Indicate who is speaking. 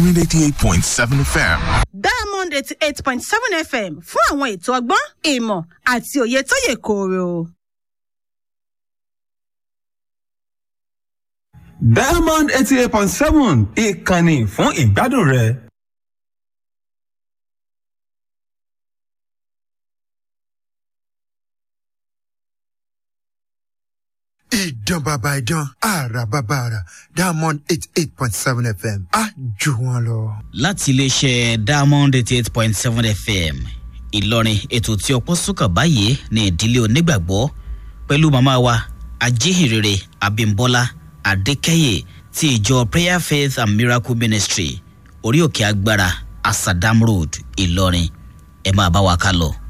Speaker 1: 88.7 FM.
Speaker 2: diamond eighty eight point seven fm fún àwọn ètò ọgbọ́n ìmọ̀ àti òye tó yè kooro.
Speaker 3: diamond eighty eight point seven ìkànnì fún ìgbádùn rẹ.
Speaker 4: ìdán bàbá ìdán àrà bàbá àrà diamond eight eight point seven fm á jù wọn lọ.
Speaker 5: láti iléeṣẹ́ diamond eighty eight point seven fm ìlọrin ètò tí ọpọ́ sùkàn báyìí ní ìdílé onígbàgbọ́ pẹ̀lú màmá wa ajíhìnrere abimbola adékẹ́yẹ ti ìjọ prayer faith and miracle ministry orí òkè agbára asadam road ìlọrin ẹ máa bá wa ká lọ.